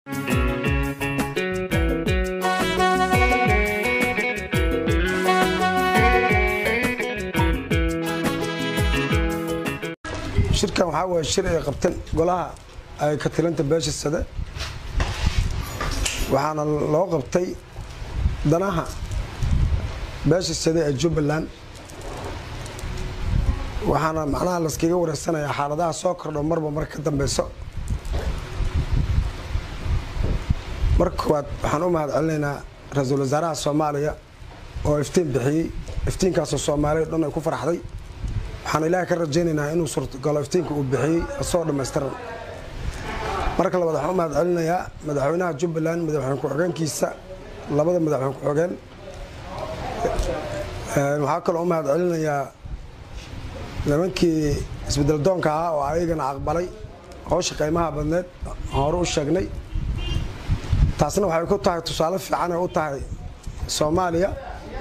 shirkan waxaa waye shir ay qabteen golaha ay ka tilanta beesha sade waxaana loo qabtay danaha beesha sade ee jubbaland waxaana macnaha layskaga wareegsanayaa xaaladaha soo kordho marba marka ka dambeyso marka koowaad waxaan u mahad celinaynaa ra-iisul wasaaraha soomaaliya oo iftiin bixiyey iftiinkaasoo soomaaliya dhan ay ku faraxday waxaan ilaahay ka rajaynaynaa inuu suurtagalo iftiinka uu bixiyey asoo dhammaystiran marka labaad waxaan u mahad celinayaa madaxweynaha jubbaland madaxweyne ku-xigeenkiisa labada madaxweyne ku-xigeen waxaa kaloo u mahad celinayaa nimankii isbedel doonka ahaa oo ayagana aqbalay howsha qiimaha badneed hore u sheegnay taasna waxay ku tahay tusaale fiican ay u tahay soomaaliya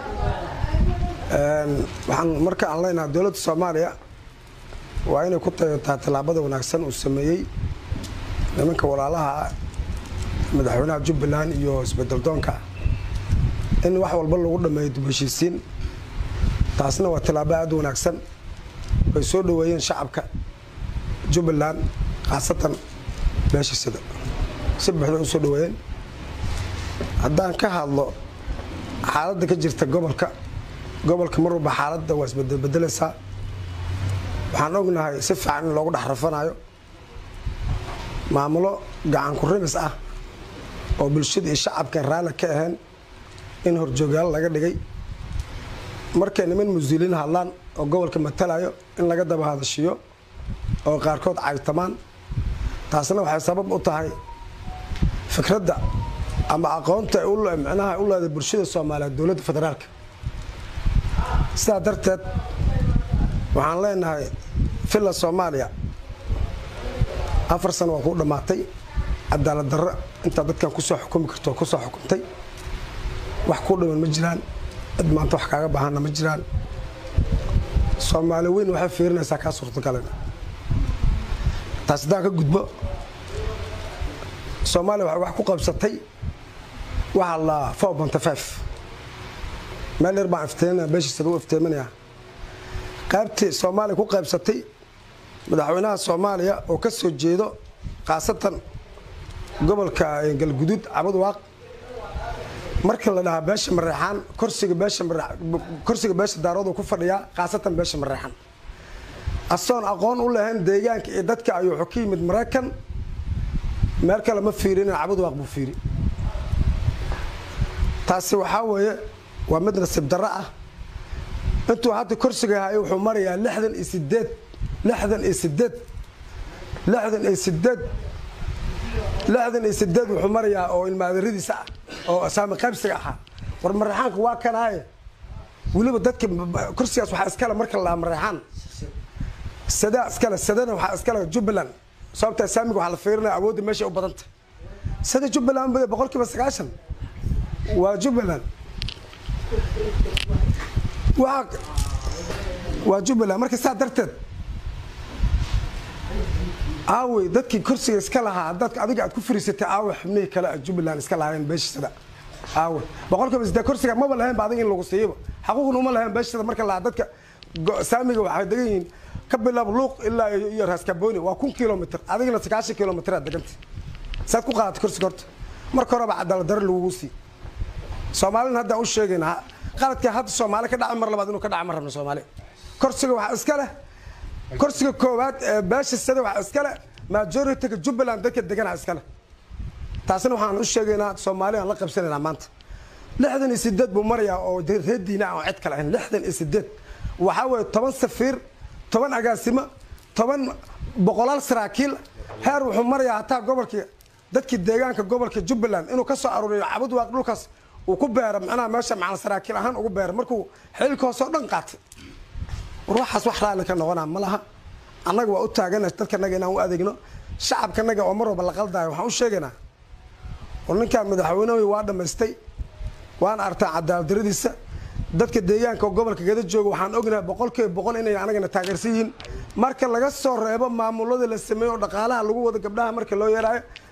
waxaan marka aan leenahay dowladda soomaaliya waa inay ku tayotaa tallaabada wanaagsan uu sameeyey nimanka walaalaha ah madaxweynaha jubbaland iyo isbedel doonka in wax walba lagu dhammeeyo dib heshiisiin taasna waa tallaabo aad u wanaagsan ay soo dhoweeyeen shacabka jubbaland khaasatan beesha sida si buuxda u soo dhoweeyeen haddaan ka hadlo xaaladda ka jirta gobolka gobolka mar walba xaaladda waa isbedelbedelaysaa waxaan ognahay si fiican in loogu dhex rafanayo maamulo gacan ku rimis ah oo bulshada iyo shacabkan raalli ka ahayn in horjoogyaal laga dhigay markay niman musuuliin hadlaan oo gobolka matalayo in laga daba hadashiyo oo qaarkood caytamaan taasna waxay sabab u tahay fikradda ama aqoonta micnaha u leeday bulshada soomaaliyeed dowladda federaalka sidaa darteed waxaan leenahay villa soomaaliya afar sano waa kuu dhammaatay cadaalad darro intaa dadkan kusoo xukumi karto kusoo xukumtay wax kuu dhiman ma jiraan cid maanta wax kaaga baahanna ma jiraan soomaali weyn waxay fiirinaysaa kaa suurtagalan taas haddaan ka gudbo soomaaliya waxay wax ku qabsatay waxaa la four bonty five meel yar baan iftiiminaya beeshiisada u iftiiminayaa qaybtii soomaaliya ku qaybsatay madaxweynaha soomaaliya oo ka soo jeedo khaasatan gobolka galguduud cabad waaq marka la dhahaa beesha mareexaan korsiga beesha korsiga beesha daaroodu ku fadhiyaa khaasatan beesha mareexaan asoon aqoon u lahayn deegaanka iyo dadka ayuu wuxuu ka yimid maraykan meel kale ma fiirin cabad waaq buu fiiri taasi waxaa weeye waa mid nasiib darro ah intuu hadda korsiga hayo wuxuu marayaa lixdan iyo sideed lixdan iyo sideed lixdan iyo sideed lixdan iyo sideed wuxuu marayaa oo ilmaadaradiisa ah oo saami qaybsiga ahaa war mareexaanka waa kanaaye weliba dadka kursigaas waxaa iskale marka la dhahaa mareexaan sadaa iskale sadana waxaa iskale jubbaland sababtaa saamiga waxaa la fiirinaya awoodda meesha u badanta sada jubbaland boqol kiiba sagaashan waa jubbaland waa jubbaland marka saa darteed aawey dadkii kursiga iska lahaa dadka adiga aad ku fariisatay aawe xubnihii kale a jubbaland iska lahaayeen beeshisada aawe boqolkiiba sidee kursiga maba lahaynba adiga in lagu siiyaba xaquuqna uma lahayn beeshisada marka lahaa dadka saamiga waxay degan yihiin ka bilaab luuq ilaa iyo raaskabooni waa kun kilomitr adigana sagaashan kilomitr aad deganta saad ku qaadatay kursiga horta marka horeba cadaalad darre lagugu sii soomaalina haddaan u sheegayna qaladka hadda soomaali ka dhaca mar labaad inuu ka dhaca ma rabno soomaali korsiga waxaa iska leh korsiga koowaad ee beesha sada waxaa iska leh majorityga jubbaland dadka degana iska leh taasina waxaan u sheegaynaa soomaali aan la qabsanaynaa maanta lixdan iyo sideed buu marayaa oo reer diina aan cid kale ahayn lixdan iyo sideed waxaa weeye toban safiir toban agaasimo toban boqolaal saraakiil heer wuxuu marayaa hataa gobolkii dadkii deegaanka gobolka jubbaland inuu ka soo aruuriyo cabad waaq dhulkaas uu ku beera macnaha meesha macna saraakiil ahaan ugu beera markuu xilka hoose oo dhan qaatay war waxaas wax raalli ka noqonaa ma laha annaga waa u taagana dadkanaga inaan u adeegno shacabkanaga oo mar walba la qaldaayo waxaan u sheegaynaa war ninkaan madaxweynehi waa dhammaystay waana artaan cadaaladdaradiisa dadka deegaanka oo gobolka gada jooga waxaan ognahay boqolkiiba boqol inay anagana taageersan yihiin marka laga soo reebo maamulada la sameeyo oo dhaqaalaha lagu wado gabdhaha marka loo yeeraayo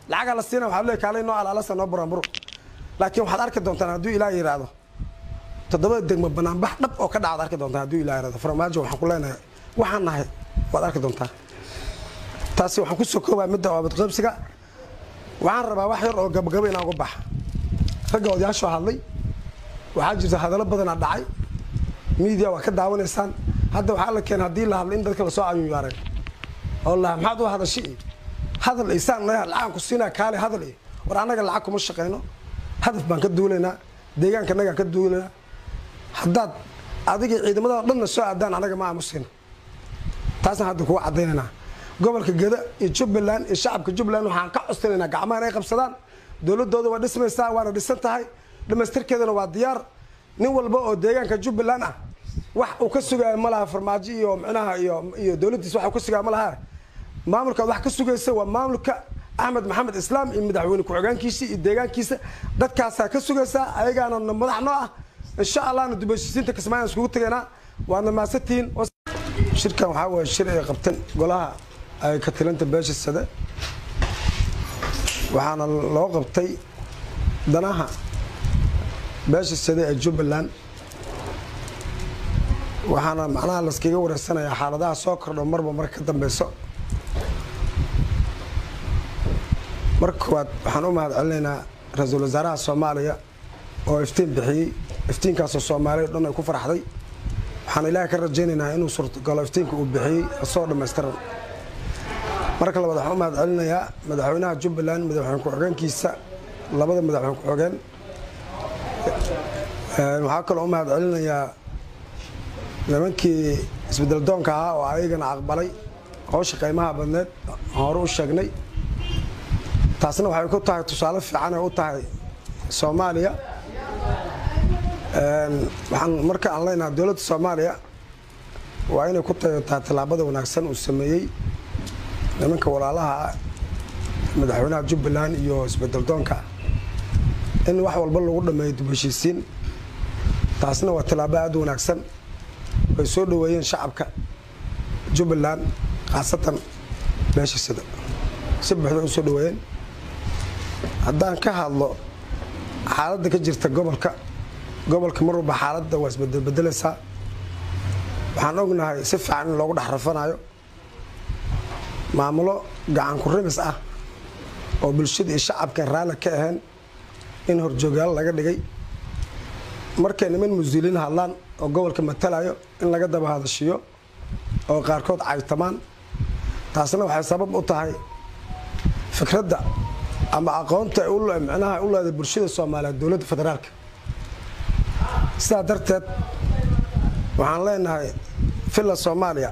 lacagaa la siina waxaa leey kaalay noo alaalasa noo buraanburo laakiin waxaad arki doontaan hadduu ilaah yidhaahdo toddobada degmo banaanbax dhab oo ka dhacad arki doontaan hadduu ilaah yidhahdo farmaajo waxaan ku leenahay waxaan nahay waad arki doontaa taasi waxaan ku soo koobaa midda oobadqoobsiga waxaan rabaa wax yar oo gabagabo inaan uga baxa ragga odayaashoo hadlay waxaa jirta hadallo badanaa dhacay miidiya waa ka daawanaysaan hadda waxaa la keenay haddii la hadlay in dadka lasoo cayuyaareen oo la maxaad u hadashay iyo hadal isaan leeyahay lacag ku siinaa kaale hadal iyo war annaga lacag kuma shaqayno hadaf baan ka duulaynaa deegaanka annagaan ka duulaynaa haddaad adiga ciidamada dhanna soo aadaan annaga ma aamusayno taasaan hadda kuga caddaynaynaa gobolka geda iyo jubbaland iyo shacabka jubbaland waxaan ka costanaynaa gacmaha inay qabsadaan dowladooda waa dhismaysaa waana dhisan tahay dhamaystirkeedana waa diyaar nin walba oo deegaanka jubbaland ah wax uu ka sugaayo ma laha farmaajo iyo micnaha iyo iyo dowladdiisa wax uu ka sugaayo ma laha maamulkaad wax ka sugaysa waa maamulka axmed maxamed islaam iyo madaxweyne ku-xigeenkiisa iyo deegaankiisa dadkaasaa ka sugaysaa ayagaana madax noo ah insha allahna dubashisiinta kismaayan iskugu tegaynaa waadna maasantihiin shirkan waxaa waye shir ay qabteen golaha ay ka tilanta beesha sade waxaana loo qabtay danaha beesha sade ee jubbaland waxaana macnaha laskaga wareysanayaa xaaladaha soo kordho marba marka ka dambeyso marka koowaad waxaan u mahad celinaynaa ra-iisul wasaaraha soomaaliya oo iftiin bixiyey iftiinkaasoo soomaaliya o dhan ay ku faraxday waxaan ilaahay ka rajaynaynaa inuu suurtagalo iftiinka uu bixiyey asoo dhammaystiran marka labaad waxaan u mahad celinayaa madaxweynaha jubbaland madaxweyne ku-xigeenkiisa labada madaxweyne ku-xigeen waxaa kaloo u mahad celinayaa nimankii isbedel doonka ahaa oo ayagana aqbalay howsha qiimaha badneed hore u sheegnay taasna waxay ku tahay tusaale fiican ay u tahay soomaaliya waxaan marka aan leenahay dowladda soomaaliya waa inay ku tayotaa tallaabada wanaagsan uu sameeyey nimanka walaalaha ah madaxweynaha jubbaland iyo isbedel doonka in wax walba lagu dhameeyo dib heshiisiin taasna waa tallaabo aada u wanaagsan ay soo dhaweeyeen shacabka jubbaland khaasatan beesha sida si buuxda u soo dhaweeyeen haddaan ka hadlo xaaladda ka jirta gobolka gobolka mar walba xaaladda waa isbedelbedelaysaa waxaan ognahay si fiican in loogu dhex rafanayo maamulo gacan ku rimis ah oo bulshada iyo shacabkan raalli ka ahayn in horjoogyaal laga dhigay markay niman muslimiin hadlaan oo gobolka matalayo in laga daba hadashiyo oo qaarkood caytamaan taasna waxay sabab u tahay fikradda ama aqoonta micnaha u leeday bulshada soomaaliyeed dowladda federaalka sidaa darteed waxaan leenahay villa soomaaliya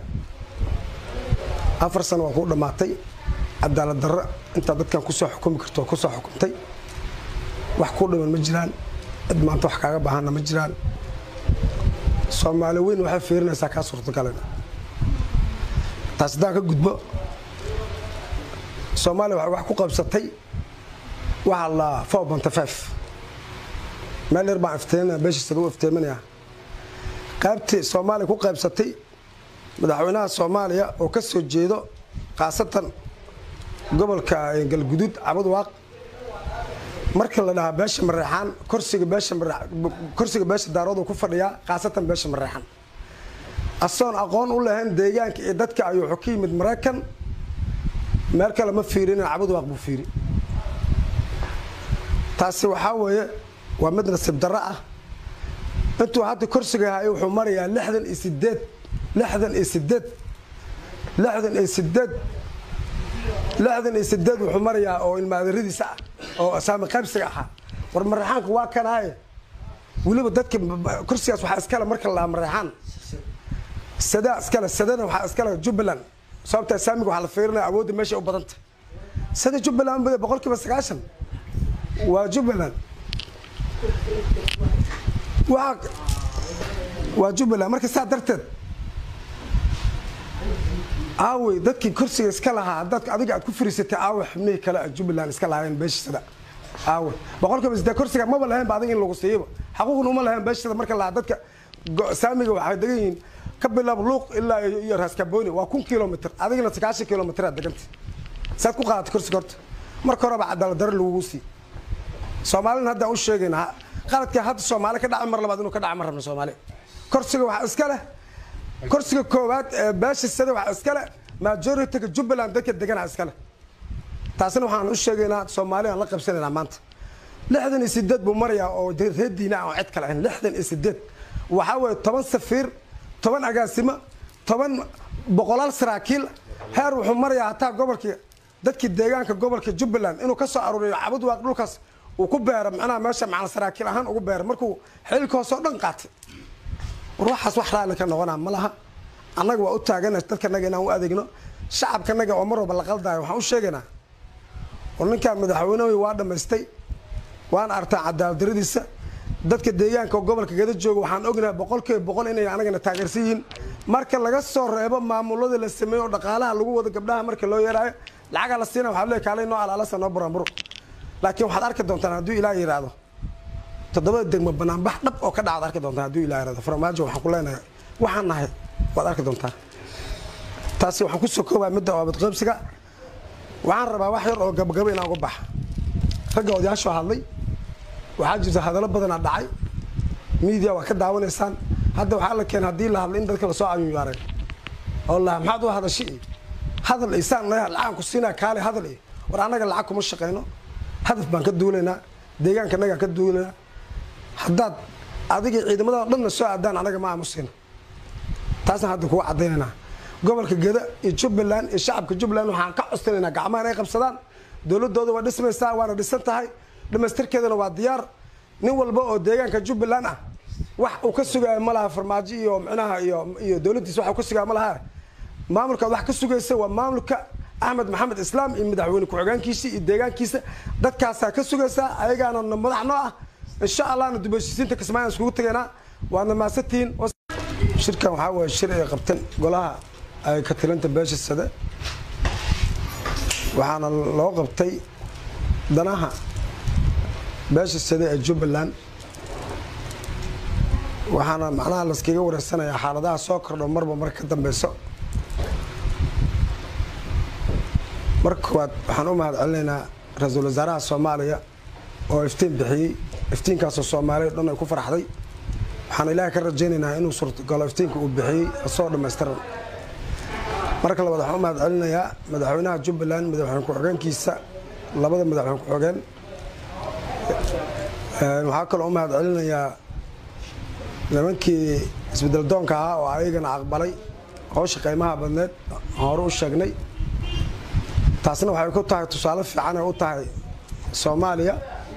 afar sano waa kuu dhammaatay cadaalad darro intaa dadkan kusoo xukumi karto oo kusoo xukumtay wax kuu dhiman ma jiraan cid maanta wax kaaga baahanna ma jiraan soomaali weyn waxay fiirinaysaa kaa suurtagalin taas haddaan ka gudbo soomaaliya waxay wax ku qabsatay waxaa la four bonty five meel yar baan iftiiminaya beeshiisada u iftiiminaya qaybtii soomaaliya ku qaybsatay madaxweynaha soomaaliya oo ka soo jeedo khaasatan gobolka galguduud cabad waaq marka la dhahaa beesha mareexaan korsiga beesha korsiga beesha daaroodu ku fadhiyaa khaasatan beesha mareexaan asoon aqoon u lahayn deegaanka iyo dadka ayuu wuxuu ka yimid maraykan meel kale ma fiirinin cabad waaq buu fiiri taasi waxaa weeye waa mid nasiib darro ah intuu hadda korsiga hayo wuxuu marayaa lixdan iyo sideed lixdan iyo sideed lixdan iyo sideed lixdan iyo sideed wuxuu marayaa oo ilmaadaradiisa ah oo saami qaybsiga ahaa war mareexaanka waa kanaaye weliba dadka kursigaas waxaa iskale marka la mareexaan sadaa iskale sadana waxaa iskale jubbaland sababtaa saamiga waxaa la fiirinaya awoodda meesha u badanta sada jubbaland boqol kiiba sagaashan waa jubbaland waa waa jubbaland marka saa darteed aawey dadkii kursiga iska lahaa dad adiga aad ku fariisatay aawe xubnihii kale a jubbaland iska lahaayeen beeshisada aawe boqolkiiba sidee kursiga maba lahayn ba adiga in lagu siiyaba xaquuqna uma lahayn beeshisada marka lahaa dadka saamiga waxay degan yihiin ka bilaab luuq ilaa iyo raaskaboni waa kun kilomitr adigana sagaashan kilomitr aad deganta saad ku qaadatay kursiga horta marka horeba cadaalad darre lagugu sii soomaalina haddaan u sheegaynaa qaladka hadda soomaali ka dhaca mar labaad inuu ka dhaca ma rabno soomaali korsiga waxaa iska leh korsiga koowaad ee beesha sida waxaa iska leh majority-ga jubbaland dadka deganaa iska leh taasina waxaan u sheegaynaa soomaali aan la qabsanaynaa maanta lixdan iyo sideed buu marayaa oo reer diina aan cid kale ahayn lixdan iyo sideed waxaa weeye toban safiir toban agaasimo toban boqolaal saraakiil heer wuxuu marayaa hataa gobolkii dadkii deegaanka gobolka jubbaland inuu ka soo aruuriyo cabud waaq dhulkaas uu ku beero macnaha meesha macna saraakiil ahaan ugu beero markuu xilka hoose oo dhan qaatay ruuxaas wax raalli ka noqonaa ma laha annaga waa u taagana dadkanaga inaan u adeegno shacabkanaga oo mar walba la qaldaayo waxaan u sheegaynaa oo ninkaan madaxweynehi waa dhammaystay waana artaa cadaaladdaradiisa dadka deegaanka oo gobolka gada jooga waxaan ognahay boqolkiiba boqol inay anagana taageersan yihiin marka laga soo reebo maamulada la sameeyo oo dhaqaalaha lagu wado gabdhaha marka loo yeeraayo lacagaa la siina waxaa leey kaalay noo alaalasa noo buraanburo laakiin waxaad arki doontaan hadduu ilaah yidhaahdo toddobada degmo banaanbax dhab oo ka dhacaad arki doontaan hadduu ilaah yidhahdo farmaajo waxaan ku leenahay waxaan nahay waad arki doontaan taasi waxaan ku soo koobaa midda oobadqoobsiga waxaan rabaa wax yar oo gabagabo inaan uga baxa ragga odayaashoo hadlay waxaa jirta hadallo badanaa dhacay miidiya waa ka daawanaysaan hadda waxaa la keenay haddii la hadlay in dadka lasoo cayuyaareen oo la maxaad u hadashay iyo hadal isaan leeyahay lacaan ku siinaa kaale hadal iyo war annaga lacag kuma shaqayno hadaf baan ka duulaynaa deegaanka annagaan ka duulaynaa haddaad adiga ciidamada dhanna soo aadaan annaga ma aamusino taasna hadda kuga cadaynaynaa gobolka geda iyo jubbaland iyo shacabka jubbaland waxaan ka codstanaynaa gacmaha inay qabsadaan dowladooda waa dhismaysaa waana dhisan tahay dhamaystirkeedana waa diyaar nin walba oo deegaanka jubbaland ah wax uu ka sugaayo ma laha farmaajo iyo micnaha iyo iyo dowladdiisa wax uu ka sugaayo ma laha maamulkaad wax ka sugaysa waa maamulka axmed maxamed islaam iyo madaxweyne ku-xigeenkiisa iyo deegaankiisa dadkaasaa ka sugaysaa ayagaana madax noo ah insha allahna dubashisiinta kismaayan iskugu tegaynaa waadna maasantihiin shirkan waxaa waye shir ay qabteen golaha ay ka tilanta beesha sade waxaana loo qabtay danaha beesha sade ee jubbaland waxaana macnaha laskaga wareegsanayaa xaaladaha soo kordho marba marka ka dambeyso marka koowaad waxaan u mahad celinaynaa ra-iisul wasaaraha soomaaliya oo iftiin bixiyey iftiinkaasoo soomaaliya dhan ay ku faraxday waxaan ilaahay ka rajaynaynaa inuu suurtagalo iftiinka uu bixiyey asoo dhammaystiran marka labaad waxaan u mahad celinayaa madaxweynaha jubbaland madaxweyne ku-xigeenkiisa labada madaxweyne ku-xigeen waxaa kaloo u mahad celinayaa nimankii isbedel doonka ahaa oo ayagana aqbalay howsha qiimaha badneed hore u sheegnay taasna waxay ku tahay tusaale fiican ay u tahay soomaaliya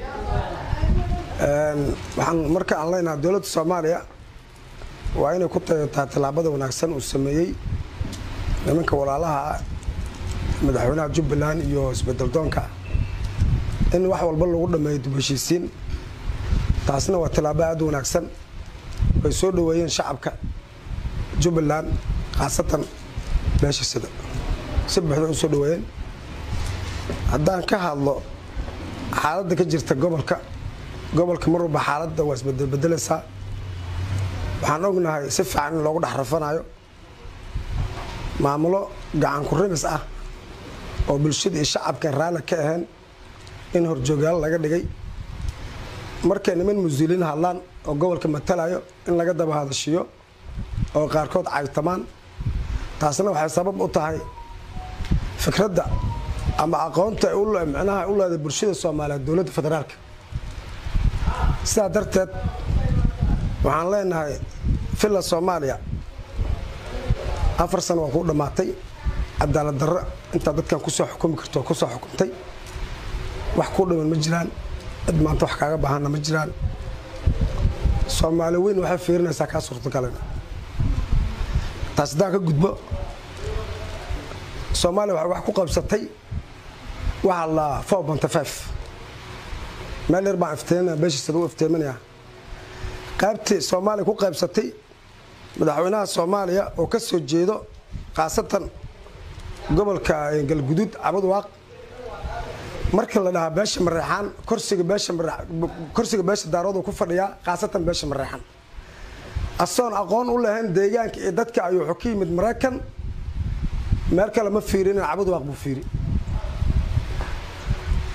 waxaan marka aan leenahay dowladda soomaaliya waa inay ku tahay tallaabada wanaagsan uu sameeyey nimanka walaalaha ah madaxweynaha jubbaland iyo isbedel doonka in wax walba lagu dhameeyo dib heshiisiin taasna waa tallaabo aada u wanaagsan ay soo dhaweeyeen shacabka jubbaland khaasatan beesha sida si buuxda u soo dhaweeyeen haddaan ka hadlo xaaladda ka jirta gobolka gobolka mar walba xaaladda waa isbedelbedelaysaa waxaan ognahay si fiican in loogu dhex rafanayo maamulo gacan ku rimis ah oo bulshada iyo shacabkan raalli ka ahayn in horjoogyaalo laga dhigay markay niman musuuliin hadlaan oo gobolka matalayo in laga daba hadashiyo oo qaarkood caytamaan taasna waxay sabab u tahay fikradda ama aqoonta micnaha u leeday bulshada soomaaliyeed dowladda federaalka sidaa darteed waxaan leenahay villa soomaaliya afar sano waa kuu dhammaatay cadaalad darro intaa dadkan kusoo xukumi karto kusoo xukumtay wax kuu dhiman ma jiraan cid maanta wax kaaga baahanna ma jiraan soomaali weyn waxay fiirinaysaa kaa suurtagalan taas haddaan ka gudbo soomaaliya waxay wax ku qabsatay waxaa la four bonty five meel yar baan iftiiminaya beeshiisada u iftiiminayaa qaybtii soomaaliya ku qaybsatay madaxweynaha soomaaliya oo ka soo jeedo khaasatan gobolka galguduud cabad waaq marka la dhahaa beesha mareexaan korsiga beesha korsiga beesha daaroodu ku fadhiyaa khaasatan beesha mareexaan asoon aqoon u lahayn deegaanka iyo dadka ayuu wuxuu ka yimid maraykan meel kale ma fiirinin cabad waaq buu fiiri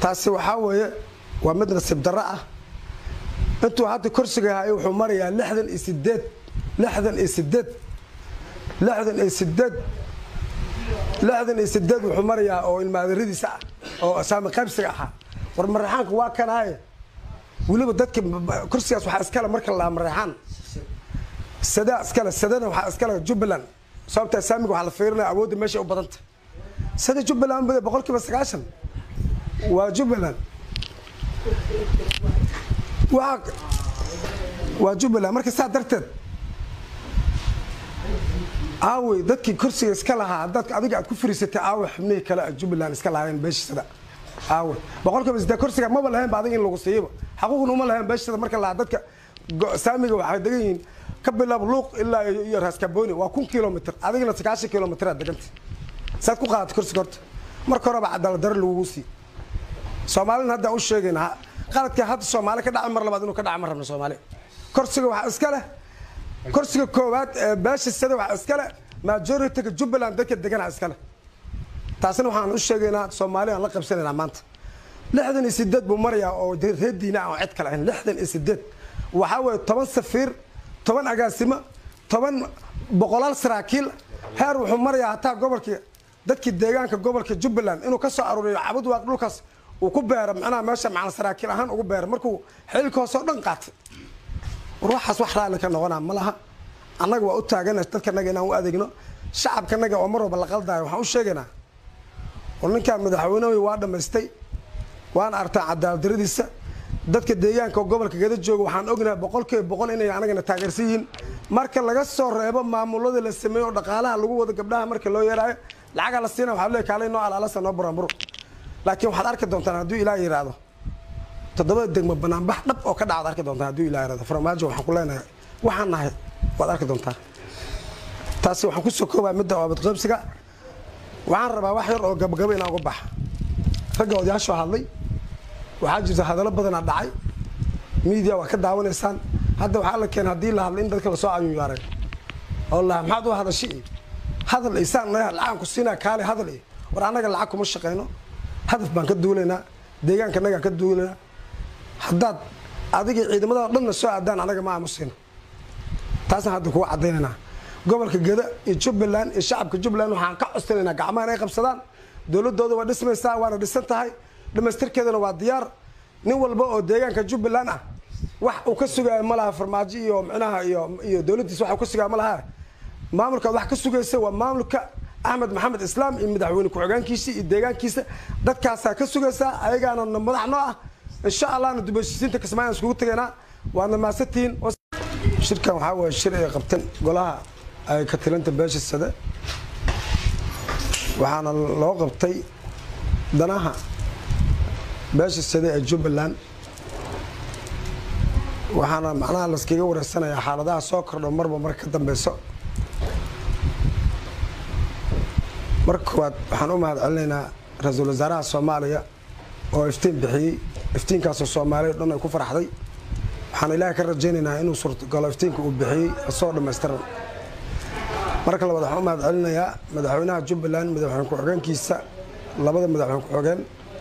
taasi waxaa weeye waa mid nasiib darro ah intuu hadda korsiga hayo wuxuu marayaa lixdan iyo sideed lixdan iyo sideed lixdan iyo sideed lixdan iyo sideed wuxuu marayaa oo ilmaadaradiisa ah oo saami qaybsiga ahaa war mareexaanka waa kanaaye weliba dadka kursigaas waxaa iskale marka la mareexaan sadaa iskale sadana waxaa iskale jubbaland sababtaa saamiga waxaa la fiirinaya awoodda meesha u badanta sada jubbaland bada boqol kiiba sagaashan waa jubbaland waa waa jubbaland marka saa darteed aawey dadkii kursiga iska lahaa dadka adiga aad ku fariisatay aawe xubnihii kale a jubbaland iska lahaayeen beeshisada aawe boqol kiiba sidee kursiga maba lahayn ba adiga in lagu siiyaba xaquuqna uma lahayn beeshisada marka lahaa dadka saamiga waxay degan yihiin ka bilaab luuq ilaa iyo raaskabooni waa kun kilomitr adigana sagaashan kilomitraa deganta saad ku qaadata kursiga horta marka horeba cadaalad daro lagugu sii soomaalina haddaan u sheegayna qaladka hadda soomaali ka dhaca mar labaad inuu ka dhaca ma rabno soomaali kursiga waxaa iska leh kursiga koowaad ee beesha sada waxaa iska leh majorityga jubbaland dadka degana iska leh taasina waxaan u sheegaynaa soomaali aan la qabsanaynaa maanta lixdan iyo sideed buu marayaa oo reer diina aan cid kale ahayn lixdan iyo sideed waxaa weeye toban safiir toban agaasimo toban boqolaal saraakiil heer wuxuu marayaa hataa gobolkii dadkii deegaanka gobolka jubbaland inuu ka soo aruuriyo cabud waaq dhulkaas uu ku beero macnaha meesha macna saraakiil ahaan ugu beero markuu xilka hoose oo dhan qaatay war waxaas wax raalli ka noqonaa ma laha annaga waa u taagana dadkanaga inaan u adeegno shacabkanaga oo mar walba la qaldaayo waxaan u sheegaynaa war ninkaan madaxweynehi waa dhammaystay waana artaan cadaaladdaradiisa dadka deegaanka oo gobolka gada jooga waxaan ognahay boqolkiiba boqol inay anagana taageersan yihiin marka laga soo reebo maamulada la sameeyo oo dhaqaalaha lagu wado gabdhaha marka loo yeeraayo lacagaa la siina waxaa leey kaalay noo alaalasa noo buraanburo laakiin waxaad arki doontaan hadduu ilaah yidhaahdo toddobada degmo banaanbax dhab oo ka dhacad arki doontaan hadduu ilah yidhahdo farmaajo waxaan ku leenahay waxaan nahay waad arki doontaa taasi waxaan kusoo koobaa midda oobadqoobsiga waxaan rabaa wax yar oo gabagabo inaan uga baxa ragga odayaashoo hadlay waxaa jirta hadallo badanaa dhacay miidiya waa ka daawanaysaan hadda waxaa la keenay haddii la hadlay in dadka lasoo cayunyaaray oo la maxaad u hadashay iyo hadal isaan lacagan ku siinaa kaale hadal iyo war annaga lacag kuma shaqayno hadaf baan ka duulaynaa deegaanka annagaan ka duulaynaa haddaad adiga ciidamada dhanna soo aadaan anaga ma aamusino taasaan hadda kuga caddaynaynaa gobolka gada iyo jubbaland iyo shacabka jubbaland waxaan ka costanaynaa gacmaha inay qabsadaan dowladooda waa dhismaysaa waana dhisan tahay dhamaystirkeedana waa diyaar nin walba oo deegaanka jubbaland ah wax uu ka sugaayo ma laha farmaajo iyo micnaha iyo iyo dowladdiisa wax uu ka sugaayo ma laha maamulkaad wax ka sugaysa waa maamulka axmed maxamed islaam iyo madaxweyne ku-xigeenkiisa iyo deegaankiisa dadkaasaa ka sugaysaa ayagaana madax noo ah insha allahna dubashisiinta kismaayan iskugu tegaynaa waadna maasantihiin shirkan waxaa waye shir ay qabteen golaha ay ka tilanta beesha sade waxaana loo qabtay danaha beesha sade ee jubbaland waxaana macnaha laskaga wareysanayaa xaaladaha soo kordho marba marka ka dambeyso marka koowaad waxaan u mahad celinaynaa ra-iisul wasaaraha soomaaliya oo iftiin bixiyey iftiinkaasoo soomaaliya o dhan ay ku faraxday waxaan ilaahay ka rajaynaynaa inuu suurtagalo iftiinka uu bixiyey asagoo dhammaystiran marka labaad waxaan u mahad celinayaa madaxweynaha jubbaland madaxweyne ku-xigeenkiisa labada madaxweyne ku-xigeen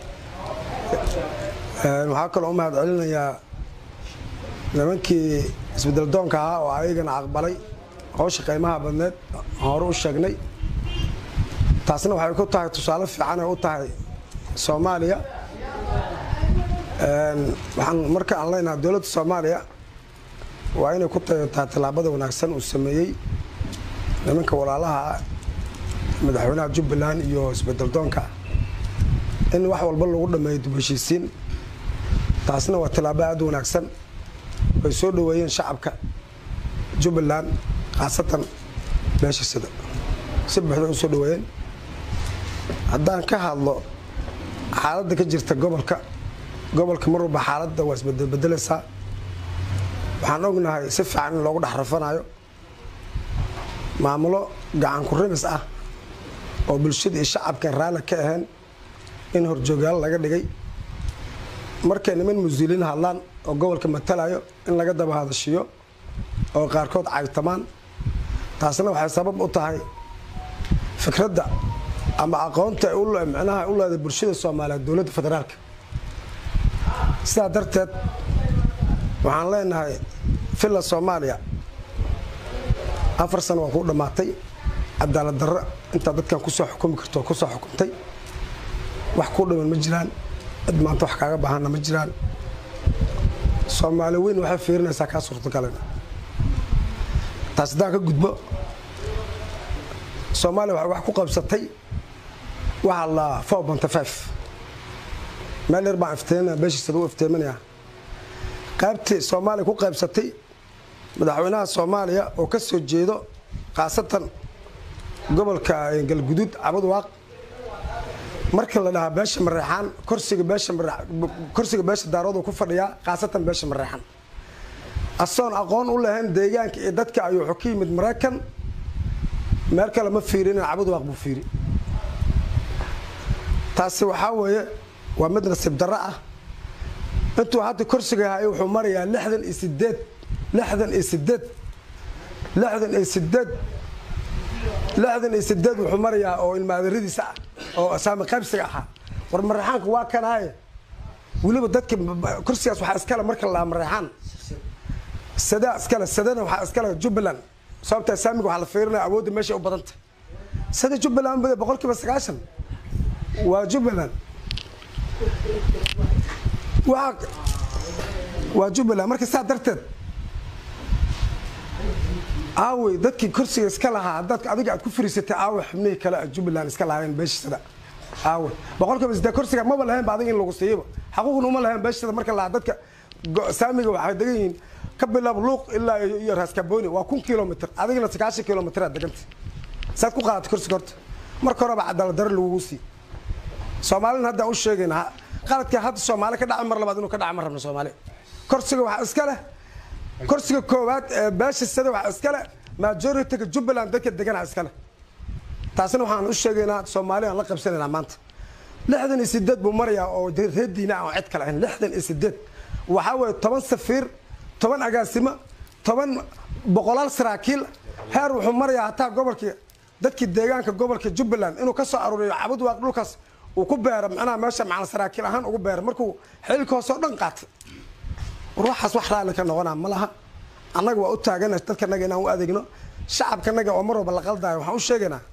waxaa kaloo u mahad celinayaa nimankii isbedel doonka ahaa oo ayagana aqbalay howsha qiimaha badneed hore u sheegnay taasna waxay ku tahay tusaale fiican ay u tahay soomaaliya waxaan marka aan leenahay dowladda soomaaliya waa inay ku tayataa tallaabada wanaagsan uu sameeyey nimanka walaalaha ah madaxweynaha jubbaland iyo isbedel doonka in wax walba lagu dhameeyo dib heshiisiin taasna waa tallaabo aada u wanaagsan ay soo dhaweeyeen shacabka jubbaland khaasatan beesha sida si buuxda u soo dhaweeyeen haddaan ka hadlo xaaladda ka jirta gobolka gobolka mar walba xaaladda waa isbedelbedelaysaa waxaan ognahay si fiican in loogu dhex rafanayo maamulo gacan ku rimis ah oo bulshada iyo shacabkan raalli ka ahayn in horjoogyaal laga dhigay markay niman muslimiin hadlaan oo gobolka matalayo in laga daba hadashiyo oo qaarkood caytamaan taasna waxay sabab u tahay fikradda ama aqoonta micnaha u leedahay bulshada soomaaliyeed dowladda federaalka sidaa darteed waxaan leenahay villa soomaaliya afar sano waa kuu dhammaatay cadaalad darro intaa dadkan kusoo xukumi karto kusoo xukuntay wax kuu dhiman ma jiraan cid maanta wax kaaga baahanna ma jiraan soomaali weyn waxay fiirinaysaa kaa suurtagalin taas haddaan ka gudbo soomaaliya waxay wax ku qabsatay waxaa la four bonty five meel yar baan ifteeminaya beeshiisada u ifteeminayaa qaybtii soomaaliya ku qaybsatay madaxweynaha soomaaliya oo ka soo jeedo khaasatan gobolka galguduud cabadwaaq marka la dhahaa beesha mareexaan korsiga beesha korsiga beesha daarooduu ku fadhiyaa khaasatan beesha mareexaan asoon aqoon u lahayn deegaanka iyo dadka ayuu wuxuu ka yimid maraykan meel kale ma fiirinin cabadwaaq buu fiiri taasi waxaa weeye waa mid nasiib darro ah intuu hadda korsiga hayo wuxuu marayaa lixdan iyo sideed lixdan iyo sideed lixdan iyo sideed lixdan iyo sideed wuxuu marayaa oo ilmaadaradiisa ah oo saami qaybsiga ahaa war mareexaanka waa kanaaye weliba dadka kursigaas waxaa iskale marka la mareexaan sadaa iskale sadana waxaa iskale jubbaland sababtaa saamiga waxaa la fiirinaya awoodda meeshay u badanta sada jubbaland bada boqol kiiba sagaashan waa jubbaland waa waa jubbaland marka saa darteed aawey dadkii kursiga iska lahaa dad adiga aad ku fariisatay aawe xubnihii kale a jubbaland iska lahaayeen beeshisada aawe boqolkiiba sidee kursiga maba lahayn ba adiga in lagu siiyaba xaquuqna uma lahayn beeshisada marka lahaa dadka saamiga waxay degan yihiin ka bilaab luuq ilaa iyo raaskabooni waa kun kilomitr adigana sagaashan kilomitr aad deganta saad ku qaadatay kursiga horta marka horeba cadaalad daro lagugu sii soomaalina haddaan u sheegayna qaladka hadda soomaali ka dhaca mar labaad inuu ka dhaca ma rabno soomaali kursiga waxaa iska leh kursiga koowaad ee beesha sada waxaa iska leh majoritiga jubbaland dadka deganaa iska leh taasina waxaan u sheegaynaa soomaali aan la qabsanaynaa maanta lixdan iyo sideed buu marayaa oo reer diina aan cid kale ahayn lixdan iyo sideed waxaa weeye toban safiir toban agaasimo toban boqolaal saraakiil heer wuxuu marayaa hataa gobolkii dadkii deegaanka gobolka jubbaland inuu ka soo aruuriyo cabadwaaq dhulkaas uu ku beero macnaha meesha macna saraakiil ahaan ugu beero markuu xilka hoose oo dhan qaatay ruuxaas wax raalli ka noqonaa ma laha annaga waa u taagana dadkanaga inaan u adeegno shacabkanaga oo mar walba la qaldaayo waxaan u sheegaynaa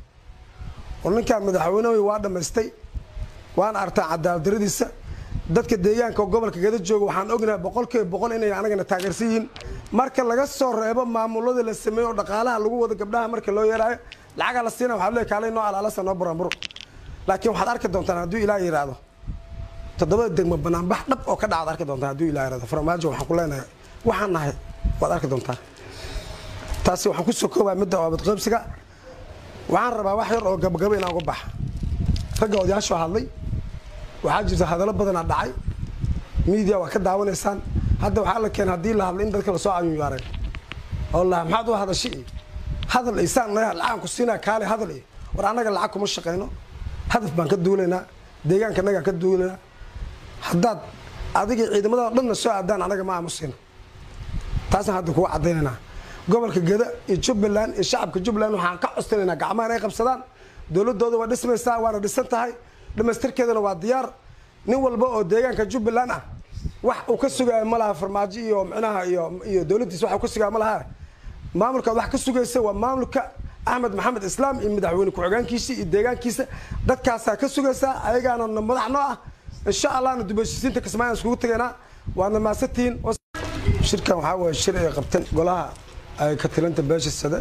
oo ninkaan madaxweynehi waa dhammaystay waana artaa cadaaladdaradiisa dadka deegaanka oo gobolka gada jooga waxaan ognahay boqolkiiba boqol inay anagana taageersan yihiin marka laga soo reebo maamulada la sameeyo oo dhaqaalaha lagu wado gabdhaha marka loo yeeraayo lacagaa la siina waxaa leey kaalay noo alaalasa noo buranburo laakiin waxaad arki doontaan hadduu ilaah yidhaahdo toddobada degmo banaanbax dhab oo ka dhacaad arki doontaan hadduu ilah yidhahdo farmaajo waxaan ku leenahay waxaan nahay waad arki doontaan taasi waxaan ku soo koobaa midda oobadqoybsiga waxaan rabaa wax yar oo gabagabo inaan uga baxa ragga odayaashoo hadlay waxaa jirta hadallo badanaa dhacay miidiya waa ka daawanaysaan hadda waxaa la keenay haddii la hadlay in dadka lasoo cayuyaareen oo la maxaad u hadashay iyo hadal isaan lacaan ku siinaa kaale hadal iyo war annaga lacag kuma shaqayno hadaf baan ka duulaynaa deegaanka annagaan ka duulaynaa haddaad adiga ciidamada dhanna soo aadaan anaga ma aamusino taasaan hadda kuga cadaynaynaa gobolka geda iyo jubbaland iyo shacabka jubbaland waxaan ka costanaynaa gacmaha inay qabsadaan dowladooda waa dhismaysaa waana dhisan tahay dhamaystirkeedana waa diyaar nin walba oo deegaanka jubbaland ah wax uu ka sugaayo ma laha farmaajo iyo micnaha iyo iyo dowladdiisa wax uu ka sugaayo ma laha maamulkaad wax ka sugaysa waa maamulka axmed maxamed islaam iyo madaxweyne ku-xigeenkiisa iyo deegaankiisa dadkaasaa ka sugaysaa ayagaana madax noo ah insha allahna dubashisiinta kismaayan iskugu tegaynaa waadna maasantihiin shirkan waxaa waye shir ay qabteen golaha ay ka tilanta beesha sade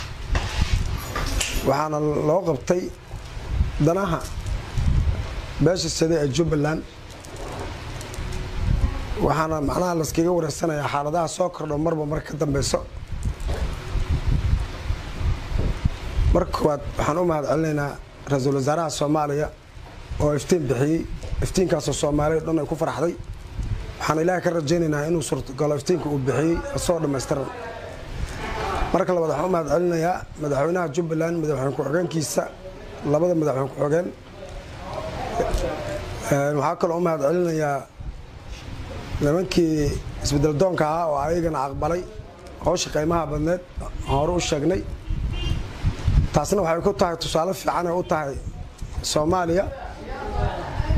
waxaana loo qabtay danaha beesha sade ee jubbaland waxaana macnaha layskaga wareegsanayaa xaaladaha soo kordho marba marka ka dambeyso marka koowaad waxaan u mahad celinaynaa ra-iisul wasaaraha soomaaliya oo iftiin bixiyey iftiinkaasoo soomaaliya dhan ay ku faraxday waxaan ilaahay ka rajaynaynaa inuu suurtagalo iftiinka uu bixiyey asoo dhammaystiran marka labaad waxaan u mahad celinayaa madaxweynaha jubbaland madaxweyne ku-xigeenkiisa labada madaxweyne ku-xigeen waxaa kaloo u mahad celinayaa nimankii isbedel doonka ahaa oo ayagana aqbalay howsha qiimaha badneed hore u sheegnay taasna waxay ku tahay tusaale fiican ay u tahay soomaaliya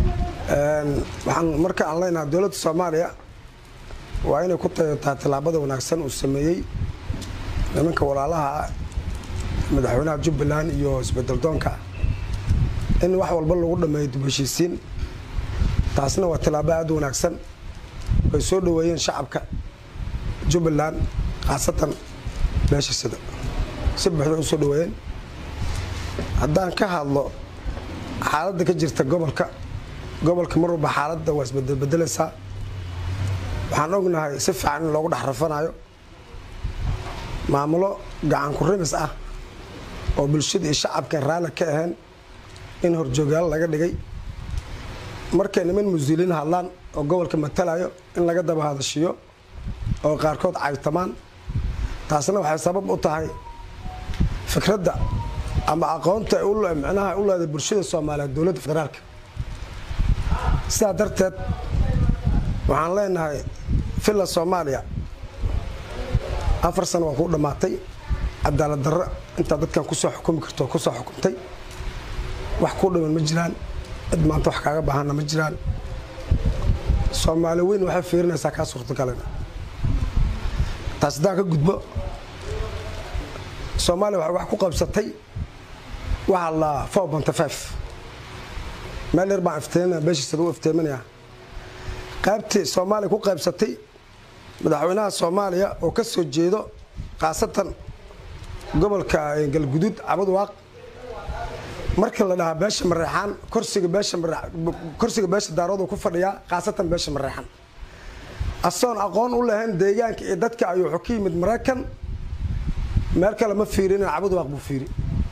waxaan marka aan leenahay dowladda soomaaliya waa inay ku tayataa tallaabada wanaagsan uu sameeyey nimanka walaalaha madaxweynaha jubbaland iyo isbedeldoonka in wax walba lagu dhameeyo dib heshiisiin taasna waa tallaabo aad u wanaagsan ay soo dhaweeyeen shacabka jubbaland khaasatan beesha sida si buuxda u soo dhaweeyeen haddaan ka hadlo xaaladda ka jirta gobolka gobolka mar walba xaaladda waa isbedelbedelaysaa waxaan ognahay si fiican in loogu dhex rafanayo maamulo gacan ku rimis ah oo bulshada iyo shacabkan raalli ka ahayn in horjoogaal laga dhigay markay niman musuuliin hadlaan oo gobolka matalayo in laga daba hadashiyo oo qaarkood caytamaan taasna waxay sabab u tahay fikradda ama aqoonta micnaha u leeday bulshada soomaaliyeed dowladda federaalka sidaa darteed waxaan leenahay villa soomaaliya afar sano waa kuu dhammaatay cadaalad darro intaa dadkan kusoo xukumi karto kusoo xukumtay wax kuu dhiman ma jiraan cid maanta wax kaaga baahanna ma jiraan soomaali weyn waxay fiirinaysaa kaa suurtagalana taas haddaan ka gudbo soomaaliya waxay wax ku qabsatay waxaa la four bonty five meel yar baan iftiiminaya beeshiisada u iftiiminaya qaybtii soomaaliya ku qaybsatay madaxweynaha soomaaliya oo ka soo jeedo khaasatan gobolka galguduud cabad waaq marka la dhahaa beesha mareexaan korsiga beesha korsiga beesha daarooduu ku fadhiyaa khaasatan beesha mareexaan asoon aqoon u lahayn deegaanka iyo dadka ayuu wuxuu ka yimid maraykan meel kale ma fiirinin cabad waaq buu fiiri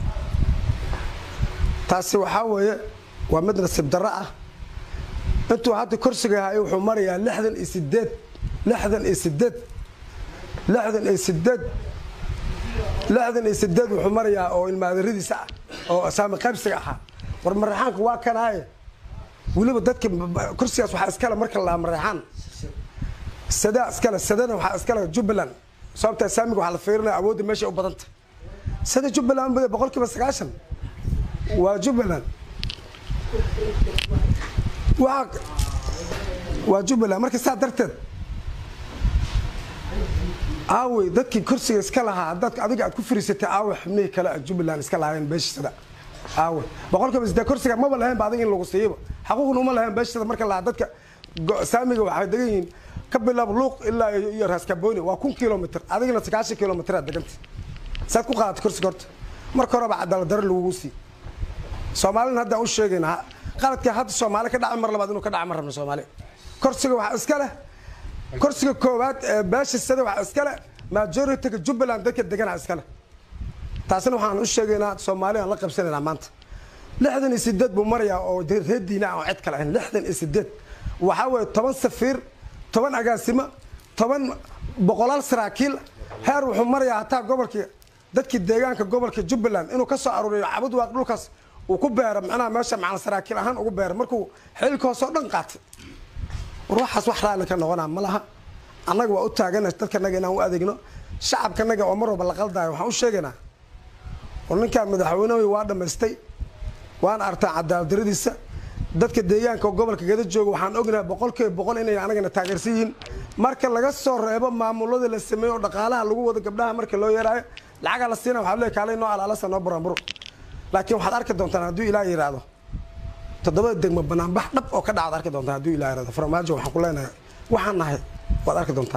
taasi waxaa weeye waa mid nasiib darro ah intuu hadda korsiga hayo wuxuu marayaa lixdan iyo sideed lixdan iyo sideed lixdan iyo sideed lixdan iyo sideed wuxuu marayaa oo ilmaadaradiisa ah oo saami qaybsiga ahaa war mareexaanka waa kanaaye weliba dadka kursigaas waxaa iskale marka la mareexaan sadaa iskale sadana waxaa iskale jubbaland sababtaa saamiga waxaa la fiirinaya awoodda meesha u badanta sada jubbaland boqol kiiba sagaashan waa jubbaland waa waa jubbaland marka saa darteed aawey dadkii kursiga iska lahaa haddaad adiga aad ku fariisatay aawe xubnihii kale aad jubbaland iska lahaayeen beeshisada aawe boqolkiiba sidee kursiga maba lahayn ba adiga in lagu siiyaba xaquuqna uma lahayn beeshisada marka lahaa dadka saamiga waxay degan yihiin ka bilaab luuq ilaa iyo raaskabooni waa kun kilomitr adigana sagaashan kilomitr aad deganta saad ku qaadatay kursiga horta marka horeba cadaalad daro lagugu sii soomaalina haddaan u sheegaynaa qaladka hadda soomaali ka dhaca mar labaad inuu ka dhaca ma rabno soomaali korsiga waxaa iska leh korsiga koowaad ee beesha sida waxaa iska leh majorityga jubbaland dadka deganaa iska leh taasina waxaan u sheegaynaa soomaali aan la qabsanaynaa maanta lixdan iyo sideed buu marayaa oo reer diina aan cid kale ahayn lixdan iyo sideed waxaa weeye toban safiir toban agaasimo toban boqolaal saraakiil heer wuxuu marayaa hataa gobolkii dadkii deegaanka gobolka jubbaland inuu ka soo aruuriyo cabad waaq dhulkaas uu ku beero macnaha meesha macna saraakiil ahaan ugu beero markuu xilka hoose oo dhan qaatay ruuxaas wax raalli ka noqonaa ma laha annaga waa u taagana dadkanaga inaan u adeegno shacabkanaga oo mar walba la qaldaayo waxaan u sheegaynaa oo ninkaan madaxweynehi waa dhammaystay waan artaa cadaaladdaradiisa dadka deegaanka oo gobolka gada jooga waxaan ognahay boqolkiiba boqol inay anagana taageersan yihiin marka laga soo reebo maamulada la sameeyo oo dhaqaalaha lagu wado gabdhaha marka loo yeeraayo lacagaa la siina waxaa leey kaalay noo alaalasa noo buranburo laakiin waxaad arki doontaan hadduu ilaah yidhaahdo toddobada degmo banaanbax dhab oo ka dhacaad arki doontaan hadduu ilah yidhahdo farmaajo waxaan ku leenahay waxaan nahay waad arki doontaa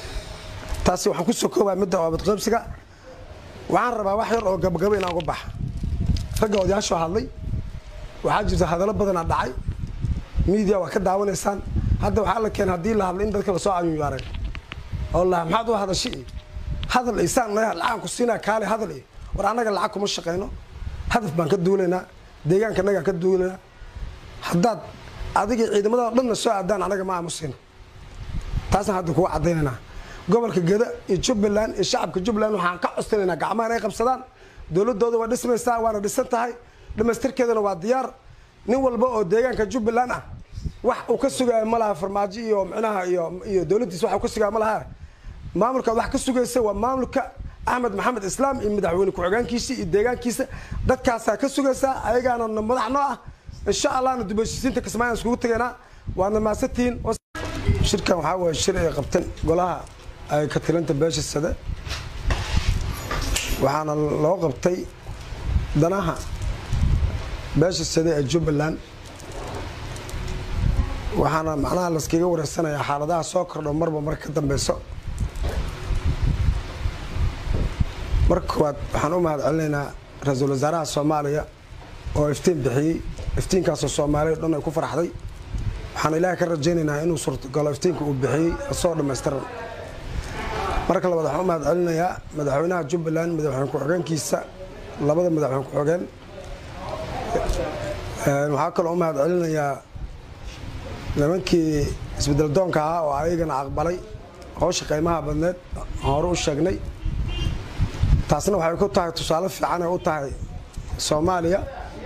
taasi waxaan ku soo koobaa midda oobadqaybsiga waxaan rabaa wax yar oo gabagabo inaan uga baxa ragga odayaashoo hadlay waxaa jirta hadallo badanaa dhacay miidiya waa ka daawanaysaan hadda waxaa la keenay haddii la hadlay in dadka lasoo cayuyaareen oo la maxaad u hadashay iyo hadal isaan lacagan ku siinaa kaale hadal iyo war annaga lacag kuma shaqayno hadaf baan ka duulaynaa deegaanka annagaan ka duulaynaa haddaad adiga ciidamada dhanna soo aadaan anaga ma aamusina taasna hadda kuga cadaynaynaa gobolka geda iyo jubbaland iyo shacabka jubbaland waxaan ka codstanaynaa gacmaha inay qabsadaan dowladooda waa dhismaysaa waana dhisan tahay dhamaystirkeedana waa diyaar nin walba oo deegaanka jubbaland ah wax uu ka sugaayo ma laha farmaajo iyo micnaha iyo iyo dowladdiisa wax uu ka sugaayo ma laha maamulkaad wax ka sugaysa waa maamulka axmed maxamed islaam iyo madaxweyne ku-xigeenkiisa iyo deegaankiisa dadkaasaa ka sugaysaa ayagaana madax noo ah insha allahna dubashisiinta kismaayo iskugu tegaynaa waadna maasantihiin shirkan waxaa waye shir ay qabteen golaha ay ka tilanta beesha sade waxaana loo qabtay danaha beesha sade ee jubbaland waxaana macnaha laskaga wareegsanayaa xaaladaha soo kordho marba mar ka dambeyso marka koowaad waxaan u mahad celinaynaa ra-iisul wasaaraha soomaaliya oo iftiin bixiyey iftiinkaasoo soomaaliya o dhan ay ku faraxday waxaan ilaahay ka rajaynaynaa inuu suurtagalo iftiinka uu bixiyey asoo dhammaystiran marka labaad waxaan u mahad celinayaa madaxweynaha jubbaland madaxweyne ku-xigeenkiisa labada madaxweyne ku-xigeen waxaa kaloo u mahad celinayaa nimankii isbedel doonka ahaa oo ayagana aqbalay howsha qiimaha badneed hore u sheegnay taasna waxay ku tahay tusaale fiican ay u tahay soomaaliya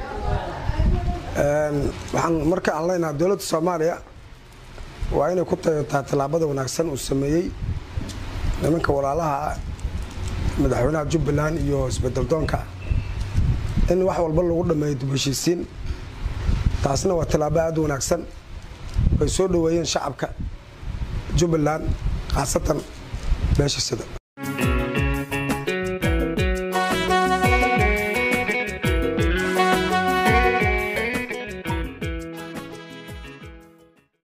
waxaan marka aan leenahay dowladda soomaaliya waa inay ku tahay tallaabada wanaagsan uu sameeyey nimanka walaalaha ah madaxweynaha jubbaland iyo isbedel doonka in wax walba lagu dhameeyo dib heshiisiin taasna waa tallaabo aada u wanaagsan ay soo dhoweeyeen shacabka jubbaland khaasatan beesha sida